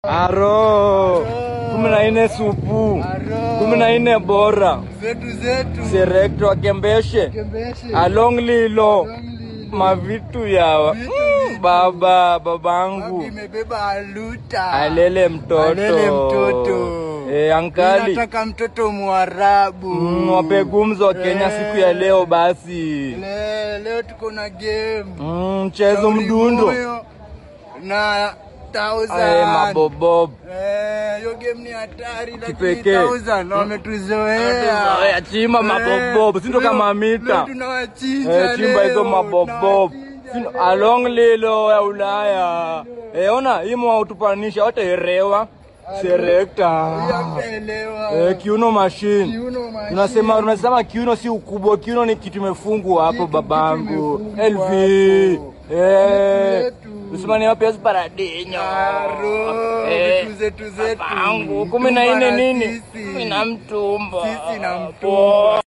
aro kumi na nne supu kumi na nne bora zetu zetu serekto akembeshe kembeshe along lilo Lonely. mavitu yawa Vitu, Mm, vitu. baba babangu imebeba aluta alele mtoto Alele mtoto. e, ankali nataka mtoto mwarabu mm, wape gumzo wa Kenya Eh. siku ya leo basi Le, leo tuko na game mm, mchezo Shauri mdundo moyo na Ae, thousand mabobob Eh, hiyo game ni hatari lakini Kipekee. thousand wametuzoea Wametuzoea, chimba Eh, mabobob, si ndo leo- kama mita. leo tunawachinja Eh, chimba hizo leo, mabobob tunawachinja Sino- leo. along lilo ya Ulaya eh, ona imo wautupanisha wataerewa serekta Hamtaelewa. eh, kiuno machine Kiuno machine. tunasema tunasema kiuno si ukubwa kiuno ni kitu imefungwa hapo Kitu- babangu kitu imefungwa LV hapo. eh Yetu. usimani wapi paradinyo Aro, Eh, vitu zetu zetu. babangu kumi na nne Mtumba na nini sisi. kumi na mtumba Sisi na mtumba. Poa.